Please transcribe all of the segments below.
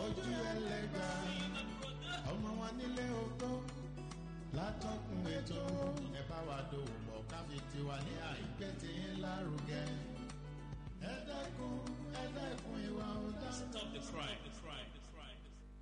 ojú ẹlẹ́gbà ọmọ wa nílé oko látọkùn ètò ẹ bá wa dòwò pọ̀ káfí tiwa ní àìpé tí ń lárugẹ ẹ dẹ́kun ẹ dẹ́kun ìwà ọ̀daràn. Stop the crime. The crime. The crime.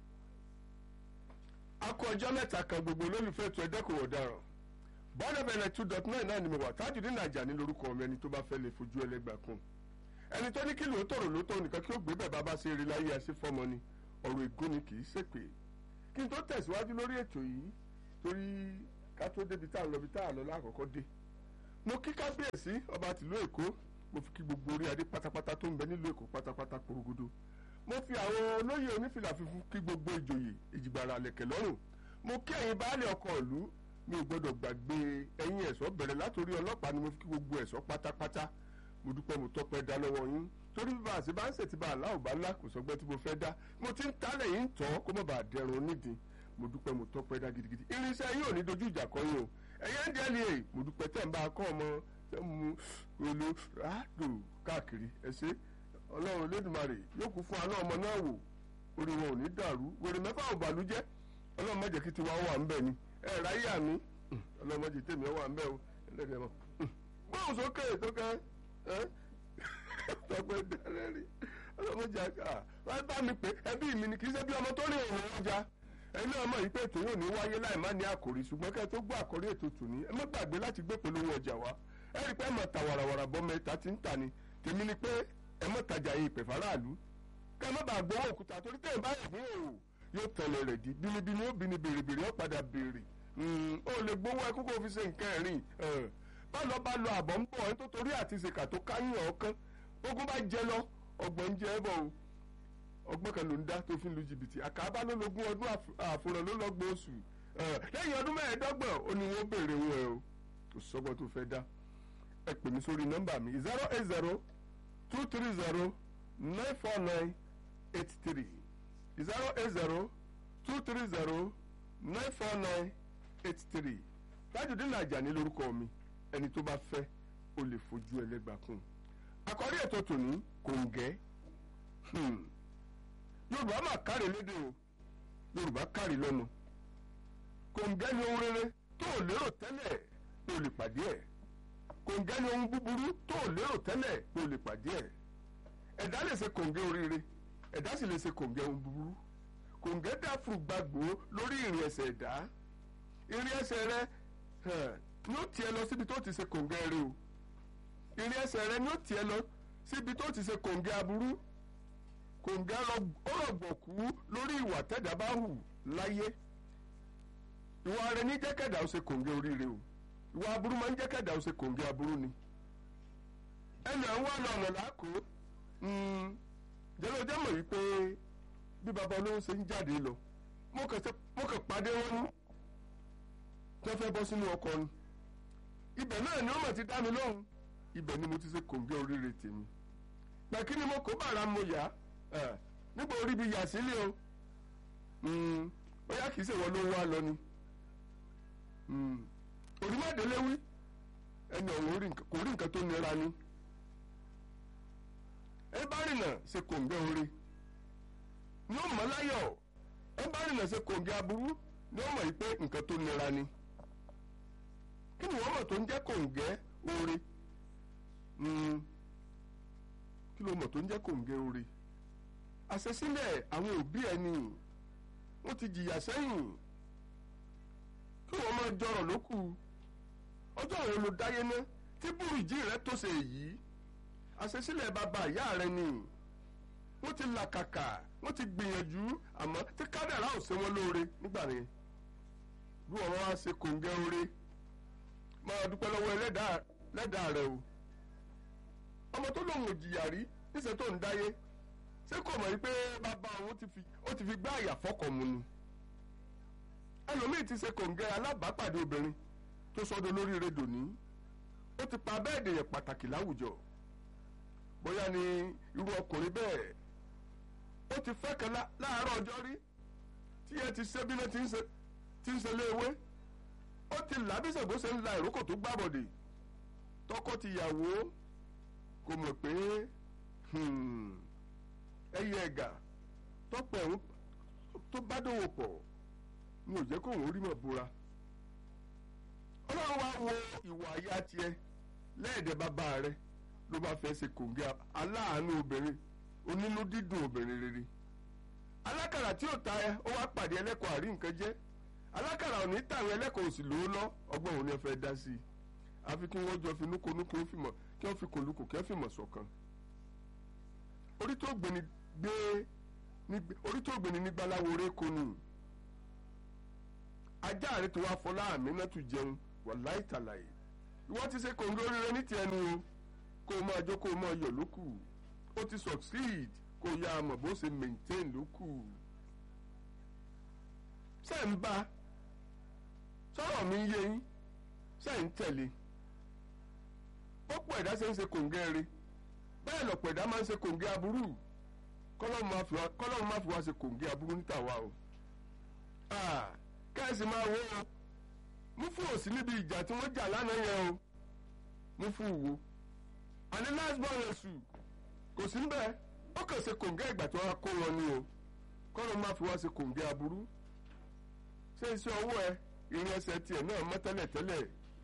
a kú ọjọ́ mẹ́ta kan gbogbo olólùfẹ́ ètò ẹ̀dẹ́kùn ọ̀daràn bọ́ọ̀dọ̀ bẹ̀rẹ̀ two dot nine náà ni mo wà Tajudeen Ajani lórúkọ mi ẹni tó bá fẹ́ lè fojú ẹlẹ́gbà kún ẹni tó ní kí lóòótọ́ rò lóòótọ́ nìkan kí ó gbé bẹ̀ bá bá ṣe eré láyé àṣẹ fọmọ ni ọ̀rọ̀ ègún ni kì í ṣèpè kí n tó tẹ̀síwájú lórí ètò yìí torí ká tó débi tá à ń lọ bí tá à ń lọ lákọ̀ọ́kọ́ dé mo kí kábíyèsí ọba tìlú èkó mo fi kí gbogbo orí adé pátápátá tó ń bẹ nílùú èkó pátápátá porogodo mo fi àwọn olóyè onífìlà funfun kí gbogbo ìjòyè ìjìgbara lẹ̀kẹ̀ lọ́rùn mo kí ẹ̀yin baálé ọkọ̀ ìlú mi ò gbọ́dọ̀ gbàgbé ẹ̀yin ẹ̀ṣọ́ bẹ̀rẹ̀ látòrí ọlọ́pàá ni mo fi kí gbogbo ẹ̀ṣọ́ pátápátá mo dúpẹ́ mo tọ́pẹ́ dá lọ́wọ́ yín torí bí bá a ṣe bá ń ṣètì bá aláwọ̀ bá ńlá kò sọgbẹ́ tí mo fẹ́ dá mo ti ń tálẹ̀ yín tọ́ kó má bàa dẹrùn onídìí mo dúpẹ́ mo tọ́pẹ́ dá gidigidi irinṣẹ́ yín ò ní dojú ìjà kọ yín o ẹ̀yẹ́ ń dẹ́ ni èyí mo dúpẹ́ tẹ̀ ń bá a kọ́ ọmọ tẹ́ ń mu olo ràdò káàkiri ẹ ṣé ọlọ́run lẹ́dùnmarè yóò kú fún aná ọmọ náà wò orí wọn ò ní dàrú wèrè mẹ́fà ò bàlújẹ́ ọlọ́run má jẹ́ kí tiwa wà ń bẹ̀ ni ẹ ráyà mi ọlọ́run má jẹ́ tèmi wà ń bẹ̀ o ẹlẹ́dẹ̀ẹ́ mọ́ gbóhùn sókè tó kẹ́ ẹ́ tọpẹ dẹrẹ rí ọlọmọdé àká wọn bá mi pé ẹbí mi ni kì í ṣe bí ọmọ tó rí òun ọjà ẹni náà mọ̀ yìí pé ètò yóò ní wáyé láì má ní àkòrí ṣùgbọ́n kẹ́ ẹ tó gbọ́ àkòrí ètò tòní ẹ má gbàgbé láti gbé polówó ọjà wá ẹ rí i pé ẹ mọ̀ ta wàràwàrà bọ́ mẹ́ta tí ń tà ní tèmi ni pé ẹ mọ̀ tajà yìí ìpè faraàlú kẹ́ ẹ má bàa gbọ́ òkúta torí tẹ̀ ń bá yẹ̀ fún òwò yóò tẹ̀lé rẹ̀ di bínibíni ó bini bèrèbèrè ó padà bèrè ó lè gbowó ẹkú kó fi ṣe nǹkan ẹ̀rìn bá lọ bá lọ àbọ̀ ń bọ̀ ẹni tó torí àti ṣèkà tó káyìn ọ̀kan ogun bá jẹ lọ ọgbọ̀n ń jẹ ẹ bọ̀ o ọgbọ́n kan ló ń dá tó fi ń lu jìbìtì àkàbá ló lógún ọdún àfòràn ló lọ́gbọ̀n oṣù lẹ́yìn ọdún mẹ́ẹ̀ẹ́dọ́gbọ̀n ó ní wọ́n béèrè wọn ẹ o kò sọ́gbọ́n tó fẹ́ dá ẹ pè mí sórí nọ́mbà mi zero eight zero two three zero nine four nine eight three zero eight zero two three zero nine four nine eight three Tajudeen Ajani lórúkọ mi ẹni tó bá fẹ́ ó lè fojú ẹlẹ́gbàá kún un àkọ́rí ètò tòní kòǹgẹ́ yorùbá mà kárí lédè o yorùbá kárí lọ́nà kòǹgẹ́ ni ohun rere tó o lérò tẹ́lẹ̀ pé o lè pàdé ẹ̀ kòǹgẹ́ ni ohun búburú tó o lérò tẹ́lẹ̀ pé o lè pàdé ẹ̀ ẹ̀dá lè ṣe kòǹgẹ́ oríire ẹ̀dá sì lè ṣe kòǹgẹ́ ohun búburú kòǹgẹ́ dá fún gbàgbó lórí ìrìn ẹsẹ̀ ẹ̀dá ìrìn ẹsẹ̀ rẹ ni ó tiẹ̀ lọ síbi tó ti ṣe kòǹgẹ́ rẹ o ìrìn ẹsẹ̀ rẹ ni ó tiẹ̀ lọ síbi tó ti ṣe kòǹgẹ́ aburú kòǹgẹ́ ọ̀rọ̀gbọ̀kú lórí ìwà tẹ́dá bá hù láyé ìwà rẹ ní jẹ́kẹ̀dá ó ṣe kòǹgẹ́ oríire o ìwà aburú máa ń jẹ́kẹ̀dá ó ṣe kòǹgẹ́ aburú ni ẹnu ẹ̀ ń wá lọ́nà láàkó jẹ́lẹ́ ọjọ́ mọ̀ wípé bí baba olówó ṣe ń jáde lọ mo kàn pàdé wọn ní tí wọ́n fẹ́ bọ́ sínú ọkọ̀ ni ibẹ̀ náà ni ó mọ̀ ti dá mi lóhùn ibẹ̀ ni mo ti ṣe kòǹgẹ́ oríire tèmi pẹ̀kí ni mo kó bàrà mo yá nígbà orí bi yà sílé o bóyá kìí ṣèwọ ló ń wá lọ ni onímọ̀délé wí ẹni ọ̀hún kò rí nǹkan tó nira ni ẹ bá rìnà ṣe kòǹgẹ́ orí ni ó mọ̀ láyọ̀ ẹ bá rìnà ṣe kòǹgẹ́ aburú ni ó mọ̀ yìí pé nǹkan tó nira ni kí ni wọ́n mọ̀ tó ń jẹ́ kòǹgẹ́ orí kí ló mọ̀ tó ń jẹ́ kòǹgẹ́ orí àṣesílẹ̀ àwọn òbí ẹni wọ́n ti jìyà sẹ́yìn kí wọ́n máa jọrọ̀ lókù ọjọ́ àwọn olùdáyé ná tí búrìjì rẹ tó ṣe èyí àṣesílẹ̀ bàbá ìyá rẹ ni wọ́n ti làkàkà wọ́n ti gbìyànjú àmọ́ tí kádàrá ò ṣe wọ́n lóore nígbà yẹn bí wọ́n wá ṣe kòǹgẹ́ orí máa dúpẹ́ lọ́wọ́ ẹlẹ́dàá rẹ o ọmọ tó lòun ò jìyà rí níṣẹ́ tó ń dáyé ṣé kò mọ̀ wípé bàbá òun ó ti fi gbá àyà fọ́kọ̀ mu ni ẹlòmíì ti ṣe kòǹgẹ́ alábàápàdé obìnrin tó sọdọ lórí rédò ní ó ti pa bẹ́ẹ̀ dèyàn pàtàkì láwùjọ bóyá ni irú ọkùnrin bẹ́ẹ̀ ó ti fẹ́ kan láàárọ̀ ọjọ́ rí tí ẹ ti ṣe bí náà ti ń ṣe léewé ó ti làbísẹ̀gbó ṣe ń la ìrókò tó gbàbọ̀dè tọkọ tìyàwó kò mọ̀ pé ẹyẹ ẹ̀gà tọ́pọ̀ ẹ̀hún tó bá dòwò pọ̀ ni ò jẹ́ kó òun rí mọ̀ búra ọlọ́run wá wo ìwà àyà tiẹ̀ lẹ́ẹ̀dẹ̀ bàbá rẹ ló bá fẹ́ ṣe kòǹgẹ́ aláàánú obìnrin onínú dídùn obìnrin rere alákàrà tí ò ta ẹ ó wá pàdé ẹlẹ́kọ̀ọ́ àrí nǹkan jẹ́ alákàrà ò ní tàwọn ẹlẹ́kọ̀ọ́ òsì lówó lọ ọgbọ́n òun ni ẹ fẹ́ dá sí i àfi kí wọ́n jọ fi núkonúko fìmọ̀ kí wọ́n fi kòlùkò kí wọ́n fìmọ̀ ṣọ̀kan orí tó gbéni gbé orí tó gbéni ní gbaláwo rékò nù ajá rẹ tó wá fọlá àmì náà tún jẹun wà láìtàlàyé ìwọ́n ti ṣe kòǹgó oríire ní tiẹ̀ nu o kó o máa jó kó o máa yọ̀ lókù ó ti succeed kó o yá a mọ̀ bó ṣe maintain lókù ṣe ń bá sọ̀rọ̀ mi yé yín ṣe ń tẹ̀lé ó pọ̀ ẹ̀dá ṣe ń ṣe kòǹgẹ́ rí bẹ́ẹ̀ lọ̀pọ̀ ẹ̀dá máa ń ṣe kòǹgẹ́ aburú kọ́lọ́mù má fi wá ṣe kòǹgẹ́ aburú níta wa o kẹ́sì máa wó o mú fún òsì níbi ìjà tí wọ́n jà lánàá yẹn o mú fún wo àní last born èṣù kò sí níbẹ̀ ó kàn ṣe kòǹgẹ́ ìgbà tí wọ́n kó wọn ni o kọ́lọ́mù má fi wá ṣe kòǹgẹ́ aburú ṣé iṣẹ́ ọwọ́ ẹ ìrìn ẹsẹ̀ tiẹ̀ náà mọ́ tẹ́lẹ̀ tẹ́lẹ̀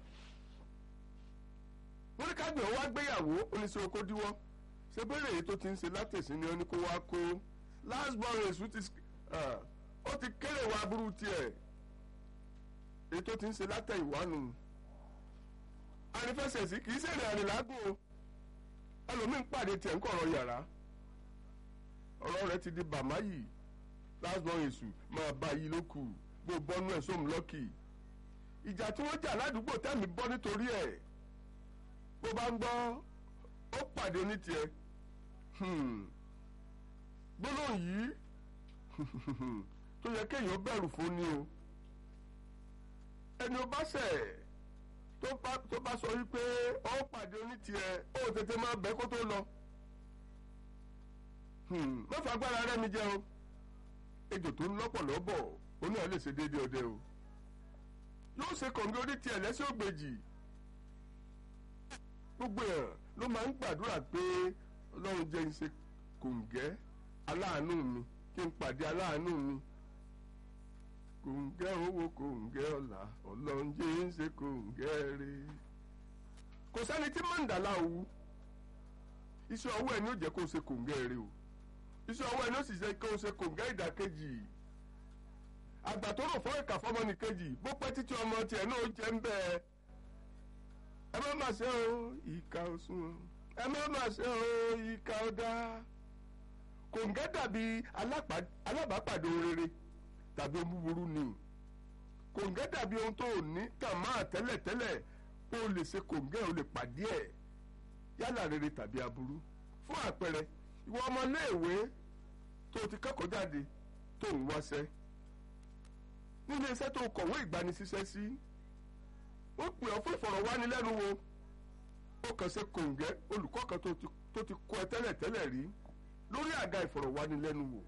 wọ́n ní kágbẹ̀ wá gbéyàwó oníṣẹ́ oko díwọ́ ṣe bẹ́rẹ̀ èyí tó ti ń ṣe látẹ̀sí ni ó ní kó wá kó last born èṣù ti ó ti kéré wa burú tiẹ̀ èyí tó ti ń ṣe látẹ̀yìnwánu àrífẹsẹ̀sí kì í ṣèrè àrìnlágùn o ẹlòmíín pàdé tiẹ̀ ń kọ̀rọ̀ yàrá ọ̀rọ̀ rẹ̀ ti di bàmáyì last born èṣù máa bá yí ló kù bó bọ́nú ẹ̀ sóhun lọ́kì ìjà tí wọ́n jà ládùúgbò tẹ́mi bọ́ nítorí ẹ̀ bó bá ń gbọ́ ó pàdé onítìẹ gbólóhùn yìí tó yẹ kéèyàn bẹ̀rù fún ni o ẹni o bá ṣẹ̀ tó bá sọ wípé ó pàdé onítìẹ ó tètè máa bẹ́ kó tó lọ mẹ́fà agbára rẹ̀ mi jẹ́ o ejò tó ń lọ́pọ̀ lọ́bọ̀ oní ẹ̀ lè ṣe déédéé ọdẹ o yóò ṣe kọ̀ǹgẹ́ onítìẹ lẹ́sẹ̀ ògbèjì gbogbo ẹ̀ ló máa ń gbàdúrà pé ọlọ́run jẹ́ ń ṣe kòǹgẹ́ aláàánú mi kí n pàdé aláàánú mi kòǹgẹ́ owó kòǹgẹ́ ọ̀la ọlọ́run jẹ́ ń ṣe kòǹgẹ́ rẹ̀ kò sẹ́ni tí mọ̀ǹdàlá òwú iṣẹ́ ọwọ́ ẹ̀ ni ó jẹ́ kó ṣe kòǹgẹ́ rẹ̀ o iṣẹ́ ọwọ́ ẹ̀ ni ó sì jẹ́ kó ṣe kòǹgẹ́ ìdàkejì àgbà tó rò fọ́ ìkà fọmọnìkejì bó pẹ́ títí ọmọ tiẹ̀ náà jẹ́ ń bẹ́ẹ̀ ẹ má má ṣe o ìka òsùn ẹ má má ṣe o ìka ọ̀dà kòǹgẹ́ dàbí alábàápàdé rere tàbí ohun búburú ni kòǹgẹ́ dàbí ohun tó ní tàn máa tẹ́lẹ̀tẹ́lẹ̀ ó lè ṣe kòǹgẹ́ ó lè pàdé ẹ̀ yálà rere tàbí aburú fún àpẹẹrẹ ìwọ ọmọléèwé tó ti kẹ́kọ̀ọ́ jáde tó ń wáṣẹ́ nílé iṣẹ́ tó kọ̀wé ìgbanisíṣẹ́ sí. Si ó pè ọ́ fún ìfọ̀rọ̀wánilẹ́nuwò ó kàn ṣe kòǹgẹ́ olùkọ́ kan tó ti kọ́ ẹ tẹ́lẹ̀ tẹ́lẹ̀ rí lórí àga ìfọ̀rọ̀wánilẹ́nuwò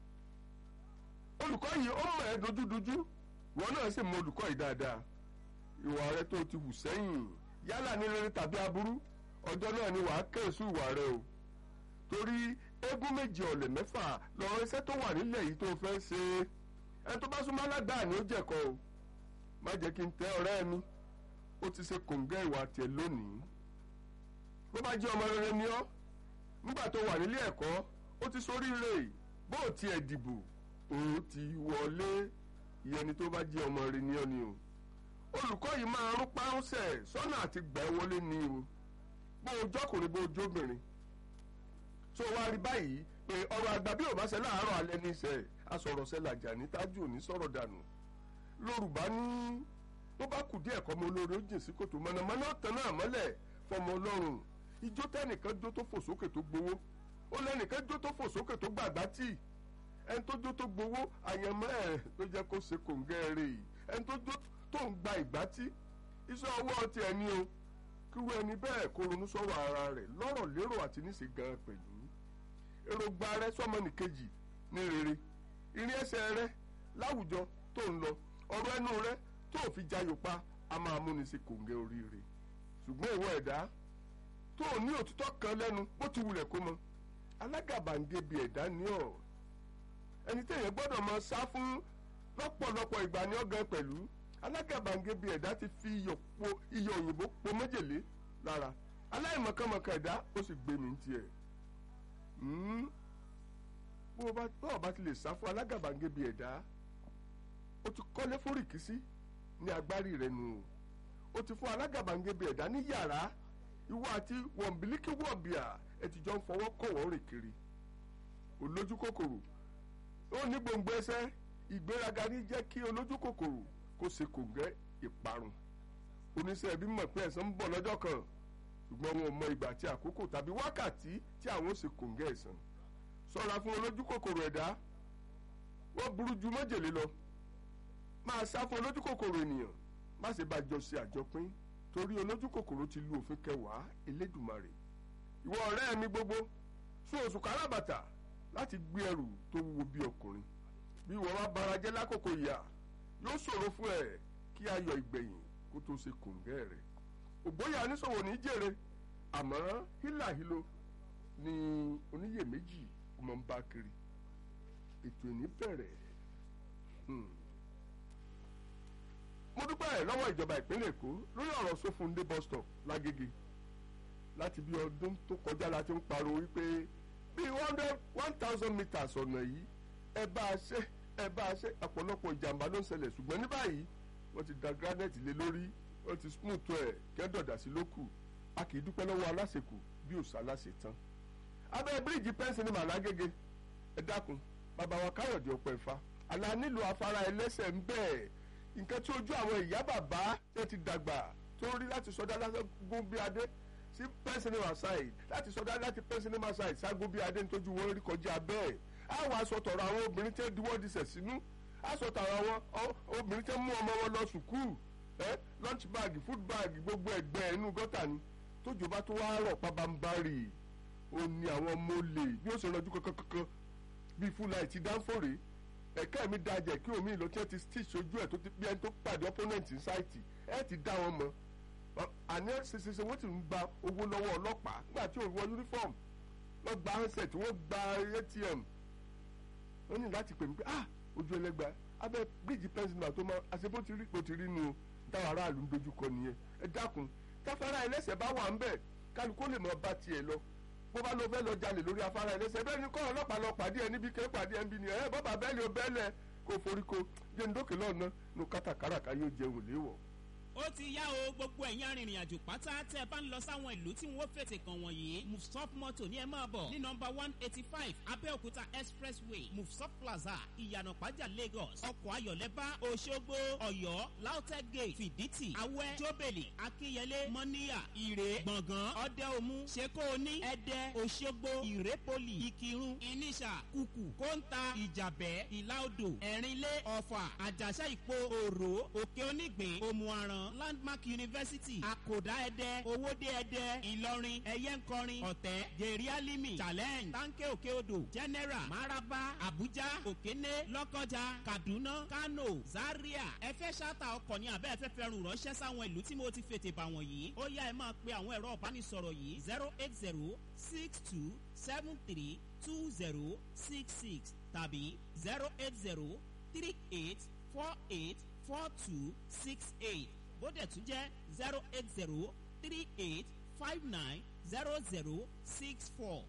olùkọ́ yìí ó mọ̀ ẹ́ dojúdojú wọn náà sì mọ olùkọ́ yìí dáadáa ìwà rẹ tó ti hù sẹ́yìn yálà ní rere tàbí aburú ọjọ́ náà ni wàá kẹ́sù ìwà rẹ o torí eégún méje ọ̀lẹ̀ mẹ́fà lọ́rọ̀ iṣẹ́ tó wà nílẹ̀ yìí tó fẹ́ ṣe ẹ tó bá súnmọ́ aládàá ni ó jẹ̀kọ́ o má jẹ́ kí n tẹ́ ọ̀rẹ́ mi ó ti ṣe kòǹgẹ́ ìwà tiẹ̀ lónìí bó bá jẹ́ ọmọ rere ni ọ́ nígbà tó wà nílé ẹ̀kọ́ ó ti soríire bó o tiẹ̀ dìbò ó ti wọlé ìyẹn ni tó bá jẹ́ ọmọ rere ni ọ́ ni o olùkọ́ yìí máa rún páúnsẹ̀ sọ́nà àti gbà ẹ́ wọlé ni o bó o jọkùnrin bó o jóbìnrin tó wá rí báyìí pé ọ̀rọ̀ àgbà bí ò bá ṣe láàárọ̀ alẹ́ ní ìṣe asọ̀rọ̀ṣẹ́ làjà ní tájú òní sọ̀rọ̀ dànù lórúbá ní bó bá kù díẹ̀ kọ́ ọmọ olóore ó jìn sí kòtò mọ̀nàmọ́ná tán náà mọ́lẹ̀ fọmọ ọlọ́run ijó tẹ́nìkan jó tó fò sókè tó gbowó ó lẹ́nìkan jó tó fò sókè tó gbàgbá tì ẹni tó jó tó gbowó àyànmọ́ ẹ̀ ló jẹ́ kó ṣe kòǹgẹ́ rè ẹni tó jó tó ń gba ìgbá tí iṣẹ́ ọwọ́ ti ẹni o kíru ẹni bẹ́ẹ̀ kó ronú sọ̀rọ̀ ara rẹ̀ lọ́rọ̀ lérò àti níṣe gan pẹ̀lú èròǹgbà rẹ sọmọnìkejì ní rere ìrìn ẹsẹ̀ rẹ láwùjọ tó ń lọ ọ̀rọ̀ ẹnu rẹ tó fi jayò pa a máa múni sí kòǹgẹ́ oríire ṣùgbọ́n ìwọ ẹ̀dá tó ní òtítọ́ kan lẹ́nu bó ti wulẹ̀ kó mọ alágàbàǹgebè ẹ̀dá ní ọ̀ ẹni téèyàn gbọ́dọ̀ máa sá fún lọ́pọ̀lọpọ̀ ìgbà ní ọ̀gán pẹ̀lú alágàbàǹgebè ẹ̀dá ti fi iyọ̀ po iyọ̀ òyìnbó po méjèlé lára aláìmọ̀kànmọ̀kàn ẹ̀dá ó sì gbé mi tiẹ̀ bó o bá bá o bá ti lè sá fún alágàbàǹgebè ẹ̀dá o ti kọ́lé fóríkìsí ní agbárí rẹ nù o ti fún alágàbàǹgebè ẹ̀dá ní yàrá ìwọ àti wọ̀nbílíkì wọ̀bìà ẹ ti jọ ń fọwọ́ kọ̀wọ́ rìn kiri olójú kòkòrò ó ní gbòǹgbò ẹsẹ̀ ìgbéraga ní jẹ́ kí olójú kòkòrò kó ṣe kòǹgẹ́ ìparun oníṣẹ́ ẹbí mọ̀ pé ẹ̀san ń bọ̀ lọ́jọ́ kan ṣùgbọ́n wọn ò mọ ìgbà àti àkókò tàbí wákàtí tí àwọn ó ṣe kòǹgẹ́ ẹ̀san ṣọ́ra fún olójú kòkòrò ẹ̀dá wọ́n burú ju májèlé lọ máa sá fún olójú kòkòrò ènìyàn má ṣe bá jọ ṣe àjọpín torí olójú kòkòrò ti lu òfin kẹwàá elédùmarè ìwọ ọ̀rẹ́ mi gbogbo sún oṣù káràbàtà láti gbé ẹrù tó wúwo bí ọkùnrin bí ìwọ bá bara jẹ́ lákòókò ìyà yóò ṣòro fún ẹ kí ayọ̀ ìgbẹ̀yìn kó tó ṣe kòǹgẹ́ rẹ̀ ògbóyà oníṣòwò ní jèrè àmọ́ hílàhílo ni oníyèméjì ọmọ ń bá kiri ètò ìní bẹ̀rẹ̀ mo dúpẹ́ lọ́wọ́ ìjọba ìpínlẹ̀ èkó lórí ọ̀rọ̀ sófúndé bus stop lágége láti bí ọdún tó kọjá la ti ń pariwo wípé bí one thousand meters ọ̀nà yìí ẹ bá a ṣe ẹ bá a ṣe ọ̀pọ̀lọpọ̀ ìjàmbá ló ń ṣẹlẹ̀ ṣùgbọ́n ní báyìí wọ́n ti da granite lé lórí wọ́n ti smooth ẹ̀ kẹ́dọ̀dà sí lókù a kì í dúpẹ́ lọ́wọ́ aláṣekù bí òṣà aláṣẹ tán. abẹ́ bíríìjì pẹ́ńsì ní màlágége ẹ dákun bàbá wa káyọ̀dé ọ̀pọ̀ ẹ̀fà àlà nílò afárá ẹlẹ́sẹ̀ ń bẹ́ẹ̀ nǹkan tí ojú àwọn ìyá bàbá tẹ́ ti dàgbà tó rí láti sọdá lágún bí adé sí pẹ́ńsìnìmà side láti sọdá láti pẹ́ńsìnìmà side ságún bí adé nítorí wọn rí kọjá bẹ́ẹ̀ á wàá sọ tọ̀rọ̀ àwọn obìnrin tẹ́ diwọ́ disẹ̀ sínú á sọ tọ̀rọ̀ àwọn obìnrin tẹ́ mú ọmọ wọn lọ sùkúù ẹ lunch bag food bag gbogbo ẹgbẹ́ inú gọ́tà ni tójò bá tó wá rọ̀ pabambarì ó ní àwọn ọmọ olè bí ó ṣe rọjú kankan bíi fúlàì ti dánfòrè ẹ̀ka mi dajẹ̀ kí omi ìlọ tí wọ́n ti stitch ojú ẹ̀ tó ti bí ẹni tó pàdé opponent ní sáìtì ẹ̀ ti dá wọn mọ̀ àní ṣeṣeṣe wọ́n ti ń gba owó lọ́wọ́ ọlọ́pàá nígbà tí òun wọ uniform wọ́n gba handset wọ́n gba atm wọ́n ní láti pè mí pé ah ojú ẹlẹ́gba abẹ́ bíríìjì pẹ́ńsìlá tó máa àṣẹ bó ti rí bó ti rí nu táwọn aráàlú ń dojú kọ nìyẹn ẹ dákun táfárá ẹlẹ́sẹ̀ bá wà ń bẹ̀ kálukó lè mọ bá tiẹ̀ lọ bó bá lọ fẹ́ lọ jalè lórí afárá ẹlẹ́sẹ̀ bẹ́ẹ̀ ni kọ́ ọlọ́pàá lọ pàdé ẹ níbi kẹ́ pàdé ẹ ń bí ni ẹ bọ́bà bẹ́ẹ̀lì ó bẹ́ẹ̀lẹ̀ kó forí ko jẹ́ ní dókè lọ́nà nu kátàkárà ká yóò jẹun léwọ̀. ó ti yá o gbogbo ẹ̀yin arìnrìn àjò pátá tẹ́ ẹ bá ń lọ sáwọn ìlú tí wọ́n fètè kàn wọ̀nyí mufsop moto ní ẹ máa bọ̀ ní nọmba one eighty five abẹ́òkúta expressway mufsop plaza ìyànà pàjá lagos ọkọ̀ ayọ̀lẹ́bá òṣogbo ọ̀yọ́ lautech gate fìdítì awẹ́ jóbèlì akínyẹlé mọ́níyà ìrè gbọ̀ngàn ọ̀dẹ́omu ṣekóoní ẹ̀dẹ́ òṣogbo ìrépolì ìkírun ìníṣà kùkù kóńtà ìjàbẹ́ ìlàodò ẹ̀rínlé ọ̀fà àjàṣà ìpo òrò òkè onígbìn òmùaràn landmark university àkòdá ẹdẹ owóde ẹdẹ ìlọrin ẹyẹnkọrin ọ̀tẹ́ gèrè challenge tanke òkè odò general maraba abuja òkéné lọ́kọjà kaduna kano zaria ẹ fẹ́ ṣáàtà ọkọ̀ ní abẹ́ ẹ̀fẹ́ fẹ́ràn ránṣẹ́ sáwọn ìlú tí mo ti fètè bà wọ̀nyí ó yá ẹ máa pe àwọn ẹ̀rọ ìbánisọ̀rọ̀ yìí zero eight zero six two seven three two zero six six tàbí zero eight zero three eight four eight four two six eight bóde tún jẹ́ zero eight zero three eight five nine zero zero six four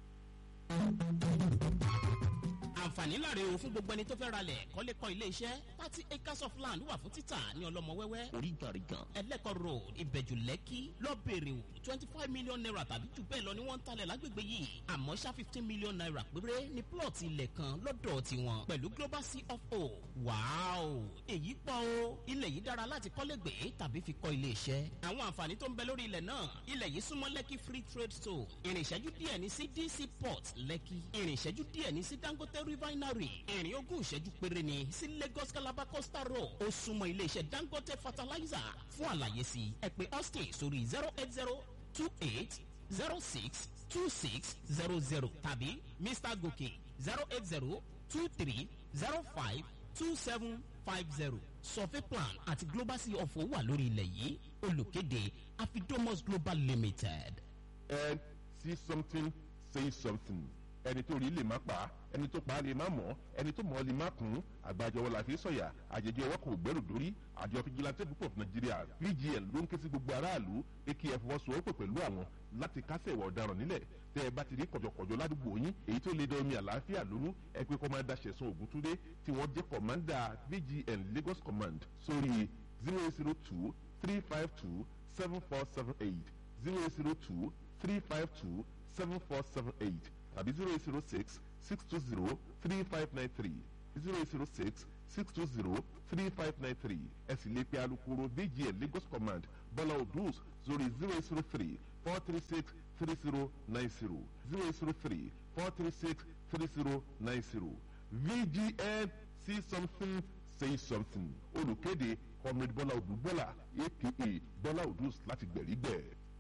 àǹfààní láre o fún gbogbo ẹni tó fẹ́ ralẹ̀ kọ́lé kọ́ ilé iṣẹ́ thirty acres of land wà fún títà ní ọlọ́mọ wẹ́wẹ́ oríganrigan ẹlẹ́kọ̀ road ìbẹ̀jù lẹ́kì lọ́bẹ̀rẹ̀ o twenty five million naira tàbí jù bẹ́ẹ̀ lọ ni wọ́n ń talẹ̀ lágbègbè yìí àmọ́ ṣá fifteen million naira péré ní plot ilẹ̀ kan lọ́dọ̀ tiwọn pẹ̀lú global cfo wàáò èyí pọ̀ o ilẹ̀ yìí dára láti kọ́lé gbé tàbí fi kọ́ ilé iṣẹ́ àwọn àǹfààní tó ń bẹ lórí ilẹ̀ náà ilẹ̀ yìí súnmọ́ lẹ́kì free trade zone ìrìnṣẹ́jú díẹ̀ ní sí dc port lẹ́kì ìrìnṣẹ́jú díẹ̀ ní sí dangote refinery ìrìn ogún ìṣẹ́jú péré ni sí lagos calabar coastal road ó súnmọ́ iléeṣẹ́ dangote fertilizer fún àlàyé sí ẹ pé austin sórí zero eight zero two eight zero six two six zero zero tàbí mr gòkè zero eight zero two three zero five two seven five zero survey plan àti global sea of owó wà lórí ilẹ̀ yìí olùkéde afidomos global limited. and see something say something. ẹni tó rí lè má pa á ẹni tó pa á lè má mọ̀ ẹni tó mọ̀ ọ́ lè má kún àgbàjọwọ́ la fi sọ̀yà àjẹjẹ ọwọ́ kò gbẹ́rù dórí àjọ fìjìláńtẹ́ púpọ̀ nàìjíríà vgn ló ń ké sí gbogbo aráàlú akf fọwọ́sowọ́pọ̀ pẹ̀lú àwọn láti kásẹ̀ ìwà ọ̀daràn nílẹ̀ tẹ́ ẹ bá ti rí kọ̀jọ̀kọ̀jọ̀ ládùúgbò yín èyí tó lè dán omi àlàáfíà lónú ẹ pé kọ́mándà ṣẹ̀sán ògúntúndé tí wọ́n jẹ́ kọ̀mándà vgn lagos command sórí zero zero two three five two seven four seven eight zero zero two three five two seven four seven eight tàbí zero zero six six two zero three five nine three zero zero six six two zero three five nine three ẹ sì lè pe alukoro vgn lagos command bọ́lá odus sórí zero zero three four three six three zero nine zero zero zero three four three six three zero nine zero vgn see something say something olùkéde comrade bọ́lá odù bọ́lá aka bọ́lá odus láti gbẹ̀rígbẹ̀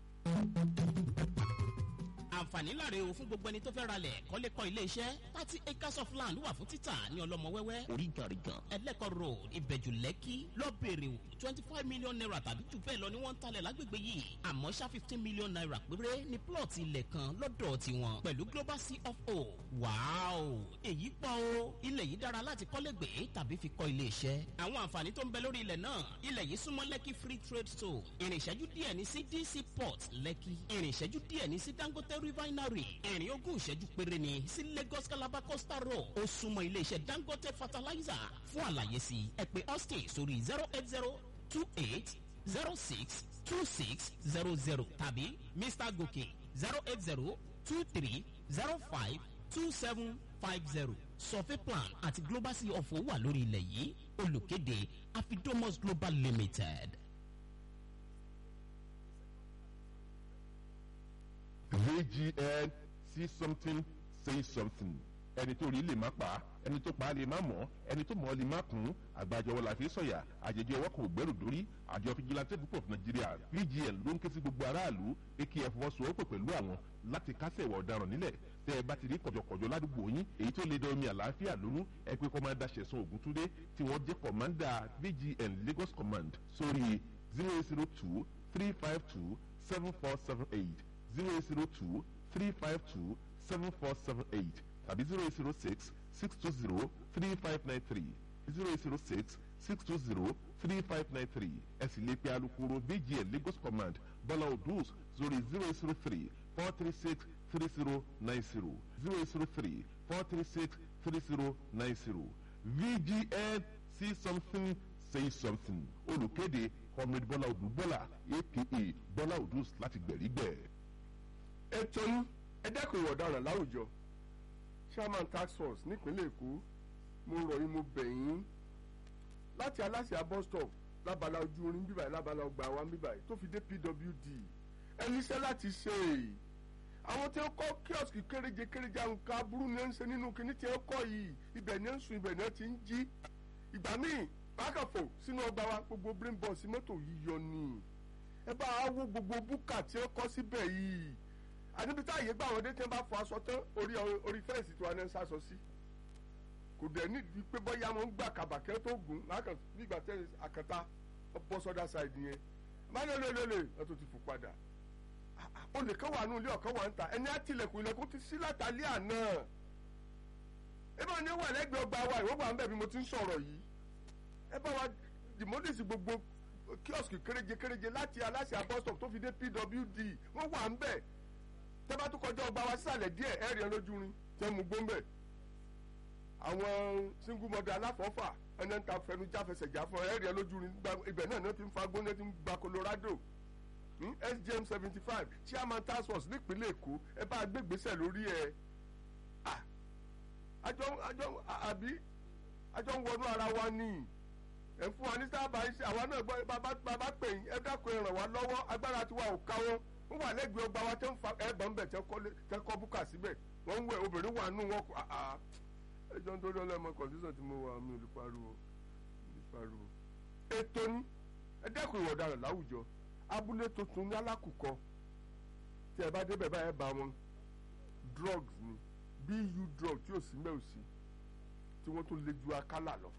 àǹfààní láre o fún gbogbo ẹni tó fẹ́ ralẹ̀ kọ́lé kọ́ ilé iṣẹ́ thirty acres of land wà fún títà ní ọlọ́mọ wẹ́wẹ́ oríganrigan ẹlẹ́kọ̀ road ìbẹ̀jù lẹ́kì lọ́bẹ̀rẹ̀ o twenty five million naira tàbí jù bẹ́ẹ̀ lọ ni wọ́n ń talẹ̀ lágbègbè yìí àmọ́ ṣá fifteen million naira péré ní plọ̀tì ilẹ̀ kan lọ́dọ̀ tiwọn pẹ̀lú global c of o wàáò èyí pọ̀ o ilẹ̀ yìí dára láti kọ́lé gbé tàbí fi kọ́ ilé iṣẹ́ àwọn àǹfààní tó ń bẹ lórí ilẹ̀ náà ilẹ̀ yìí súnmọ́ lẹ́kì free trade zone ìrìn ìṣẹ́jú díẹ̀ ní sí dc port lẹ́kì ìrìn ìṣẹ́jú díẹ̀ ní sí dangote refinery ìrìn ogún ìṣẹ́jú péré ni sí lagos calabar coastal road ó súnmọ́ iléeṣẹ́ dangote fertilizer fún àlàyé sí ẹ pé austin sórí zero eight zero two eight zero six two six zero zero tàbí mr gòkè zero eight zero two three zero five two seven five zero survey plan àti global sea of wà lórí ilẹ̀ yìí olùkéde afidomos global limited. vgn see something say something ẹni tó rí lè má pa á ẹni tó pa á lè má mọ̀ ẹni tó mọ̀ ọ́ lè má kún àgbàjọwọ́ la fi sọ̀yà àjẹjẹ ọwọ́ kò gbẹ́rù dórí àjọ fìjìláńtẹ́ púpọ̀ nàìjíríà vgn ló ń ké sí gbogbo aráàlú akf fọwọ́sowọ́pọ̀ pẹ̀lú àwọn láti kásẹ̀ ìwà ọ̀daràn nílẹ̀ tẹ́ ẹ bá ti rí kọ̀jọ̀kọ̀jọ̀ ládùúgbò yín èyí tó lè dán omi àlàáfíà lónú ẹ pé kọ́mándà ṣẹ̀sán ògúntúndé tí wọ́n jẹ́ kọ̀mándà vgn lagos command sórí zero zero two three five two seven four seven eight zero zero two three five two seven four seven eight tàbí zero zero six six two zero three five nine three zero zero six six two zero three five nine three ẹ sì lè pe alukoro vgn lagos command bọ́lá odus sórí zero zero three four three six three zero nine zero zero zero three four three six three zero nine zero vgn see something say something olùkéde comrade bọ́lá odù bọ́lá aka bọ́lá odus láti gbẹ̀rígbẹ̀. ètò yín ẹ dẹ́kun ìwà ọ̀daràn láwùjọ chairman tax force nípínlẹ̀ èkó mo rọ̀ yín mo bẹ̀ yín láti aláṣẹ bus stop lábala ojú orin bíbáyìí lábala ọgbà wa bíbáyìí tó fi dé pwd ẹni iṣẹ́ láti ṣe àwọn tí ó kọ́ kíọ̀sì kéréje kéréje àwọn nǹkan aburú ni ó ń ṣe nínú kíní tí ó kọ́ yìí ibẹ̀ ni ó ń sùn ibẹ̀ ni ó ti ń jí ìgbà míì bákàfò sínú ọgbà wa gbogbo brain box mọ́tò yíyọ ni ẹ bá a wo gbogbo búkà tí ó kọ́ síbẹ̀ yìí àníbi tá àyè gbà wọ́n dé tí wọ́n bá fọ aṣọ tán orí orí fẹ́ǹsì tí wọ́n á ń sásọ sí kò dẹ̀ nídìí pé bọ́yá wọn ń gbà kàbàkẹ́ tó gùn lákàn nígbà tẹ́ àkàtà bọ́ sọ́dà ṣáìdì yẹn má lè lè lè lè wọ́n tó ti fò padà olè kan wà nù ilé ọ̀kan wà ń ta ẹni àtìlẹ̀kùn ilẹ̀kùn ti sí látàlẹ́ àná ẹ bá ní wà lẹ́gbẹ̀ẹ́ ọgbà wa ìwọ́n wà ń bẹ̀ bí mo ti ń sọ̀rọ̀ yìí ẹ bá wa dìmọ́dìsì gbogbo kíọ̀sì kéréje kéréje láti aláṣẹ abọ́sítọ̀ tó fi dé pwd wọ́n wà ń bẹ̀ tẹ́bá tó kọjá ọgbà wa sísàlẹ̀ díẹ̀ ẹ̀rì ẹ̀ lójú rin tẹ́ mu gbóńbẹ̀ àwọn single mother aláfọ́fà ẹni ta fẹnu jáfẹsẹ̀já fún ẹ̀rì ẹ̀ lójú rin ibẹ̀ náà ní wọ́n ti ń fa gbóná ti ń gba colorado ní sgm seventy five chairman task force nípínlẹ̀ èkó ẹ bá gbégbèsè lórí ẹ àjọ àjọ àbí àjọ ń wọnú ara wa ni ẹ fún wa ní sábà iṣẹ́ àwa náà gbọ́ bàbá pè yín ẹ dákun ẹ ràn wá lọ́wọ́ agbára tiwa ò káwọ́ wọ́n wà lẹ́gbẹ̀ẹ́ ọgbà wa tẹ́ ń fa ẹ̀bọ̀n bẹ̀ tẹ́ kọ́ búkà síbẹ̀ wọ́n ń wẹ̀ obìnrin wà nù wọn kọ́ ẹjọ́ ń torí ọlọ́mọ kọ̀ǹtísàn tí mo wà mí ò lè pariwo lè pariwo. ètò ni ẹ dẹ́kun ìwà ọ̀daràn láwùjọ abúlé tuntun ní alákùkọ tí ẹ bá débẹ̀ báyẹn bá wọn drugs ni bu drug tí ò sí mẹ́ ò sí tí wọ́n tún lé ju akálà lọ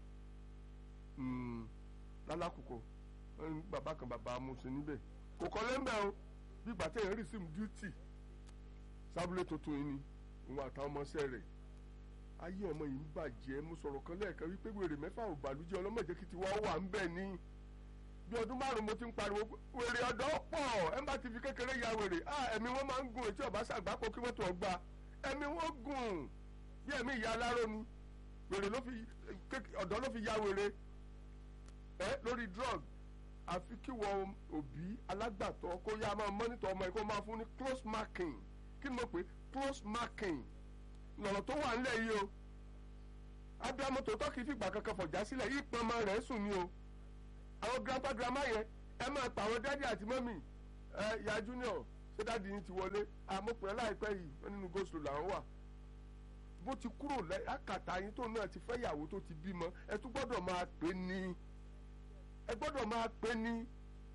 lálákùkọ bàbá kan bàbá amúṣe níbẹ̀ kò kọ́ lẹ́ńbẹ̀ o bí ìgbà tẹ̀yìn rí sim duty sábúlé tuntun yìí ni òun àtàwọn ọmọọṣẹ́ rẹ̀ ayé ọmọ yìí ń bàjẹ́ mo sọ̀rọ̀ kan lẹ́ẹ̀kan wípé wèrè mẹ́fà ò bàlújẹ́ ọlọ́mọdé kí tiwa wà ń bẹ̀ ní bí ọdún márùn mo ti ń pariwo wèrè ọ̀dọ́ pọ̀ ẹ má ti fi kékeré ya wèrè ah ẹ̀mí wọn máa ń gùn etí ọ̀bá ṣàgbápọ̀ kí wọ́n tó ọgbà ẹ̀mí wọn gùn bí ẹ̀mí ìyá aláró ni wèrè ló fi ọ̀dọ́ ló fi ya wèrè ẹ lórí drug àfi kí wọ́n òbí alágbàtọ́ kó yá máa mọ́nítọ̀ ọmọ ẹ̀ kó máa fún ní close marking kí ni mo pè close marking lọ̀rọ̀ tó wà nílẹ̀ yìí o abiamọ tòótọ́ kì í fìgbà kankan fọ̀já sílẹ̀ yìí pọn ọmọ rẹ̀ sùn ni o àwọn grandpa grandma yẹn ẹ máa pa àwọn dádì àti mọ́mì ẹ ya junior ṣé dádì yín ti wọlé àmọ́pẹ́ láìpẹ́ yìí wọ́n nínú goslo làwọn wà bó ti kúrò lákàtà yín tó náà ti fẹ́ yàwó tó ti bímọ ẹ tún gbọ́dọ̀ máa pè ní ẹ gbọ́dọ̀ máa pè ní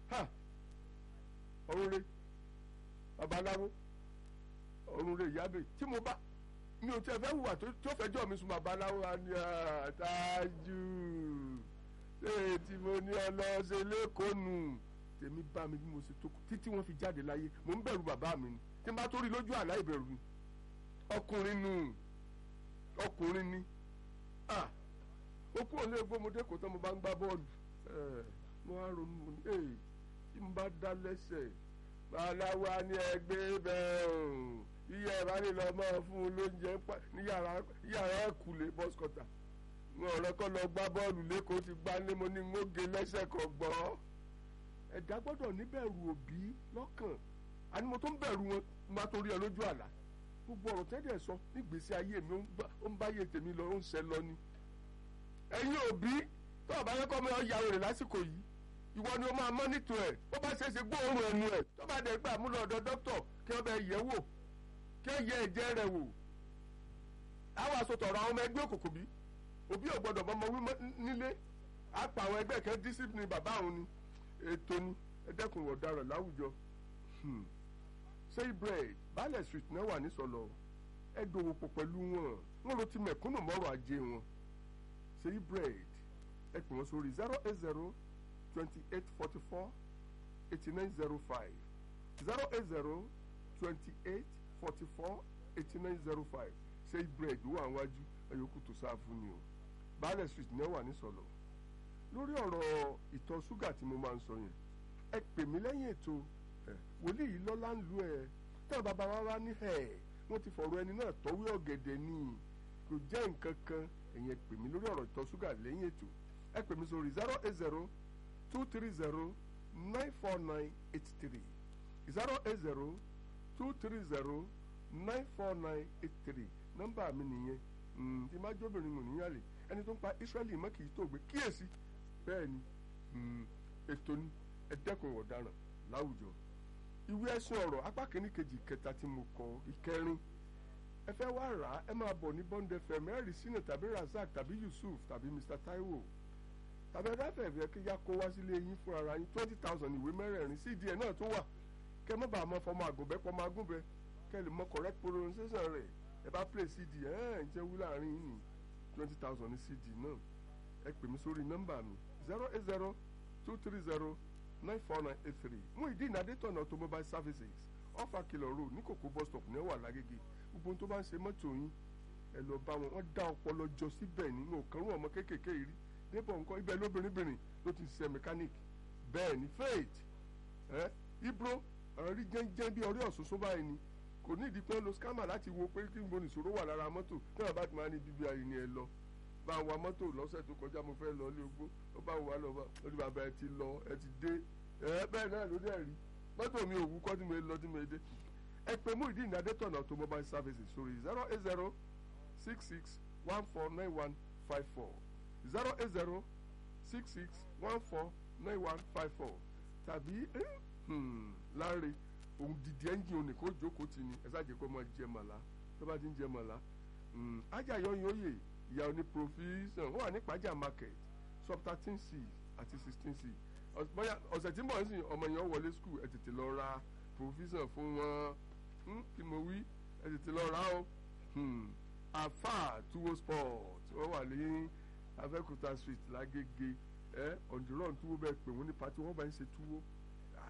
ọ̀run re babaláwo ọ̀run re ìyábẹ̀ tí mo bá mi ò tẹ́ fẹ́ hùwà tó fẹjọ́ mi sùn babaláwo àni àtàjù ṣé tí mo ní ọlọ́ọ̀ṣẹ́ lẹ́kọ̀ọ́ nù tèmi bá mi bí mo ṣe tó kù títí wọ́n fi jáde láyé mò ń bẹ̀rù bàbá mi ni tí n bá tó rí lójú àlá ìbẹ̀rù ni ọkùnrin nù ọkùnrin ni ah ó kúrò ní egbòmọdé kò tán mo bá ń gbá bọ́ọ̀lù mo á ronú mo ní èyí tí mo bá dá lẹ́sẹ̀ babaláwo á ní ẹgbẹ́ bẹ́ẹ̀ o iye ẹ̀ bá lè lọ mọ́ fún un lóúnjẹ ní yàrá ẹ̀kúlé bọ́sikọ́tà wọn ọ̀rẹ́ kọ́ lọ gbá bọ́ọ̀lù lẹ́kọ̀ọ́ ti gbá lé mo ní ń gé lẹ́sẹ̀ kan gbọ́ ẹ̀dá gbọ́dọ̀ níbẹ̀rù òbí lọ́kàn àní mo tó ń bẹ̀rù wọn má torí ẹ lójú àlá gbogbo ọ̀rọ̀ tẹ́lẹ̀ sọ nígbèsí ayé mi ó ń báyé tèmi lọ ó ń ṣẹ lọ ni ẹ̀yin òbí tó o bá yẹ kọ́ mi ọ ya wèrè lásìkò yìí ìwọ ni o máa mọ́nítò ẹ̀ bó bá ṣe é ṣe gbóòórùn ẹnu ẹ̀ tó bá dẹ̀ gbà mú lọ ọ̀dọ̀ dókítọ̀ kí wọ́n bẹ yẹ̀ wò kí wọ́n yẹ ẹ̀jẹ̀ rẹ̀ wò àwọn àsotọ̀rọ̀ àwọn ọmọ ẹgbẹ́ òkùnkùn bí òbí ò gbọ́dọ̀ mọ́mọ́ wí nílé àpà àwọn ẹgbẹ́ kan discipline bàbá àwọn ni ètò ni ẹ̀dẹ́kùn ọ̀daràn láwùjọ say bread baálẹ̀ street náà wà nísọ̀lọ̀ ẹ dòwò pọ̀ pẹ̀lú wọn wọn ló ti mẹ̀kúnnù mọ́rọ̀ ajé wọn say bread ẹ pè wọ́n sórí zero eight zero twenty eight forty four eighty nine zero five zero eight zero twenty eight forty four eighty nine zero five say bread wà wájú ẹ̀yọ́kù tó sáà fún ni o baálẹ̀ street náà wà nísọ̀lọ̀ lórí ọ̀rọ̀ ìtọ̀ ṣúgà tí mo máa ń sọ yẹn ẹ pè mí lẹ́yìn ètò wòlíì yìí lọ́lá ń lu ẹ̀ táwọn bàbá wa wá ní ẹ̀ wọ́n ti fọ̀rọ̀ ẹni náà tọ́wé ọ̀gẹ̀dẹ̀ ni kò jẹ́ nǹkan kan ẹ̀yìn ẹ pè mí lórí ọ̀rọ̀ ìtọ̀ ṣúgà lẹ́yìn ètò ẹ pè mí sórí zero eight zero two three zero nine four nine eight three zero eight zero two three zero nine four nine eight three nọ́mbà mi nìyẹn tí má jóbìnrin mò níyàlè ẹni tó ń pa Israẹli mọ́ kì í tó gbé kíyèsí bẹ́ẹ̀ ni ètò ni ẹ̀dẹ́kun ọ̀daràn láwùjọ ìwé ẹ̀sùn ọ̀rọ̀ apá kìíní kejì kẹta tí mo kọ ìkẹrin ẹ fẹ́ wá rà á ẹ máa bọ̀ ní Bond FM ẹ̀rì sínú tàbí Razak tàbí Yusuf tàbí Mr Taiwo tàbí ẹ̀dáfẹ́ ẹ̀fẹ́ kí yá kó wá sílé yín fún ara yín twenty thousand ìwé mẹ́rẹ̀ẹ̀rin CD ẹ̀ náà tó wà kẹ́ mọ́ bá a mọ fọmọ àgùnbẹ́ pọmọ agúnbẹ́ kẹ́ lè mọ correct pronunciation rẹ̀ ẹ bá play CD ẹ̀ ẹ̀ ń jẹ́ wú láàrin yìí twenty thousand ní CD náà ẹ pè mí sórí nọ́mbà mi zero eight zero two three zero nine four nine eight three Muideen Adétọ̀nà automobile services ọ̀fà kìlọ̀ road ní kòkó bus stop ní ẹ̀wà lágége gbogbo tó bá ń ṣe mọ́tò yín ẹ lọ bá wọn wọ́n dá ọpọlọ jọ síbẹ̀ nínú òkànrún ọmọ kéékèèké yìí rí débọ̀ nǹkan ibẹ̀ lóbìnrin ló ti ṣe mechanic bẹ́ẹ̀ ni faith ẹ ibro ọ̀rọ̀ rí jẹ́ńjẹ́ bí ọ̀rẹ́ ọ̀ṣunṣun báyìí ni kò ní ìdí pé lo scammer láti wo pé kí n bo nìṣòro wà lára mọ́tò tí wọ́n bá ti máa ní bíbí ayé ni ẹ lọ bá wa mọ́tò lọ́sẹ̀ tó kọjá mo fẹ́ lọ ilé ogbó ó bá wa lọ bá lórí bàbá ẹ ti lọ ẹ ti dé ẹ bẹ́ẹ̀ náà ló dẹ̀ rí mọ́tò mi ò wú kọ́ tí mo lọ tí mo dé ẹ pè Muideen Adétọ̀nà automobile services sórí zero eight zero six six one four nine one five four zero eight zero six six one four nine one five four tàbí láre òun dìde ẹ́ńjìn òní kó jókòó tì ní ẹ ṣáàjẹ́ kó máa jẹ màlá tó bá ti ń jẹ màlá ajáyọyìn oyè ìyá oní provision wọ́n wà ní pàjá market sub thirteen c àti sixteen c bóyá ọ̀sẹ̀ tí ń bọ̀ nísìnyí ọmọ yẹn wọlé school ẹ tètè lọ ra provision fún wọn kí mo wí ẹ tètè lọ ra o afa tuwo sport wọ́n wà ní Abẹ́òkúta street lágége ẹ ọ̀ndìrán tuwo bẹ́ẹ̀ pè wọ́n ní pati wọ́n bá ń ṣe tuwo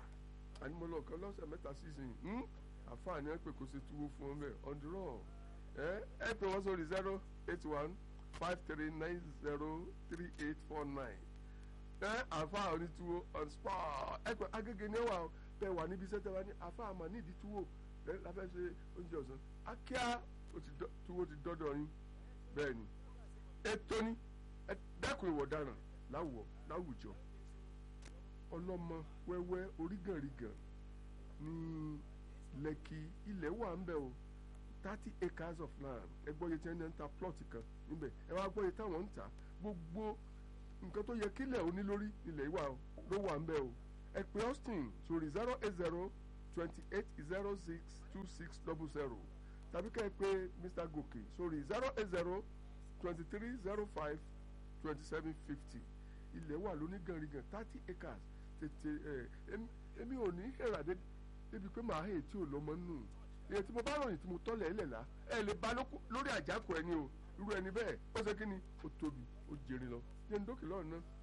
ànímọ̀lọ́ kan lọ́sẹ̀ mẹ́ta sísìn àfa ni wọ́n pè kó ṣe tuwo fún wọn bẹ́ẹ̀ ọ̀ndìrán ẹ ẹ pè wọ́n sórí zero eight one five three nine zero three eight four nine ẹ àfa onítúwó on spot ẹ pẹ agége ní ẹwà bẹ wà níbi iṣẹ́ tẹ wá ní àfa àmà nídìí túwó ẹ láfẹ́ ṣe oúnjẹ ọ̀sán akíá ó ti dọ́- túwó ti dọ́dọ̀ yín bẹ́ẹ̀ ni ètò ni ẹ dẹ́kun ìwọ̀ ọ̀daràn láwùjọ láwùjọ ọlọ́mọ wẹ́wẹ́ orígànrigàn ní lẹ́kì ilẹ̀ wà ń bẹ̀ o thirty acres of land ẹ gbọ́ iye tí wọ́n ń ta plot kan níbẹ̀ ẹ wá gbọ́ iye táwọn ń ta gbogbo nǹkan tó yẹ kílẹ̀ òní lórí ilẹ̀ ìwà o ló wà ń bẹ̀ o ẹ pè austin sórí zero eight zero twenty eight zero six two six double zero tàbí ká ẹ pè mr gòkè sórí zero eight zero twenty three zero five twenty seven fifty ilẹ̀ wà lóní gànrigàn thirty acres tètè ẹ em- èmi ò ní hẹ̀rà dé débi pé màá hẹ̀ tí ò lọ́mọ nù èyí tí mo bá ròyìn tí mo tọ́lẹ̀ ẹ̀ lẹ̀la ẹ lè ba lóko- lórí àjákò ẹni o irú ẹni bẹ́ẹ̀ ó ṣe kí ni ó tóbi ó jèrè lọ jẹ́ ń dókè lọ́ọ̀ náà.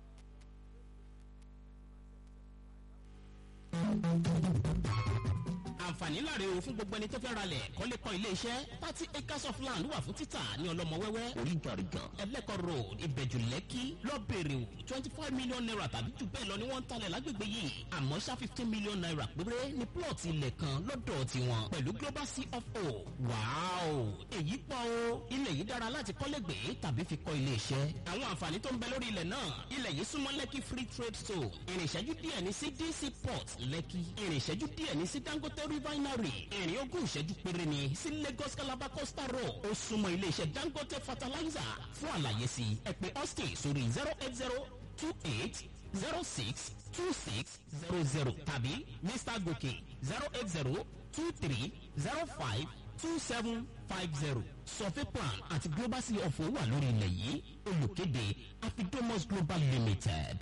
àǹfààní láre o fún gbogbo ẹni tó fẹ́ ralẹ̀ kọ́lé kọ́ ilé iṣẹ́ thirty acres of land wà fún títà ní ọlọ́mọ wẹ́wẹ́ orígànrigàn ẹlẹ́kọ̀ road ìbẹ̀jù lẹ́kì lọ́bẹ̀rẹ̀ o twenty five million naira tàbí jù bẹ́ẹ̀ lọ ni wọ́n ń talẹ̀ lágbègbè yìí àmọ́ ṣá fifteen million naira péré ní plot ilẹ̀ kan lọ́dọ̀ tiwọn pẹ̀lú global cfo wàáò èyí pọ̀ o ilẹ̀ yìí dára láti kọ́lé gbé tàbí fi kọ́ ilé iṣẹ́ àwọn àǹfààní tó ń bẹ lórí ilẹ̀ náà ilẹ̀ yìí súnmọ́ lẹ́kì free trade zone ìrìn ìṣẹ́jú díẹ̀ ní sí dc port lẹ́kì ìrìn ìṣẹ́jú díẹ̀ ní sí dangote refinery ìrìn ogún ìṣẹ́jú péré ni sí lagos calabar coastal road ó súnmọ́ iléeṣẹ́ dangote fertilizer fún àlàyé sí ẹ pè austin sórí zero eight zero two eight zero six two six zero zero tàbí mr gòkè zero eight zero two three zero five two seven five zero survey plan àti global sea of wà lórí ilẹ̀ yìí olùkéde afidomos global limited.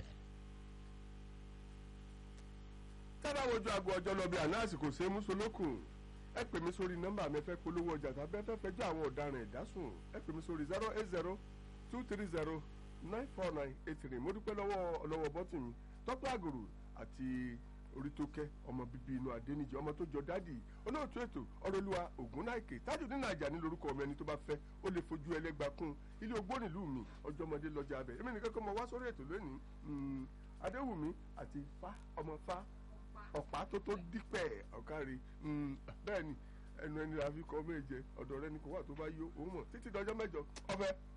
tábà wojú aago ọjọ́ lọ bí àná àsìkò ṣe é mú solókùn ẹ pè mí sórí nọ́mbà mi fẹ́ polówó ọjà tàbí ẹ fẹ́ fẹjọ́ àwọn ọ̀daràn ẹ̀dásùn ẹ pè mí sórí zero eight zero two three zero nine four nine eight three mo dúpẹ́ lọ́wọ́ ọlọ́wọ́ bọ́tì mi tọ́pẹ́ àgòrò àti orítókẹ́ ọmọ bíbí inú adéníjì ọmọ tó jọ dádì olóòtú ètò ọ̀rọ̀lúwa ògúnnáìkè tájùdín nàìjà ní lórúkọ ọmọ ẹni tó bá fẹ́ ó lè fojú ẹlẹ́gbàá kún ilé ogbó nílùú mi ọjọ́mọdé lọ́jà abẹ èmi nìkan kọ́ mọ wá sórí ètò lónìí Mm, adéwùmí àti fa ọmọ fa ọ̀pá tó tó dípẹ̀ ọ̀kárí bẹ́ẹ̀ ni ẹnu ẹni la fi kọ́ méje ọ̀dọ̀ rẹ ni kò wà tó bá yó òun mọ̀ títí dọjọ́ mẹ́jọ ọbẹ̀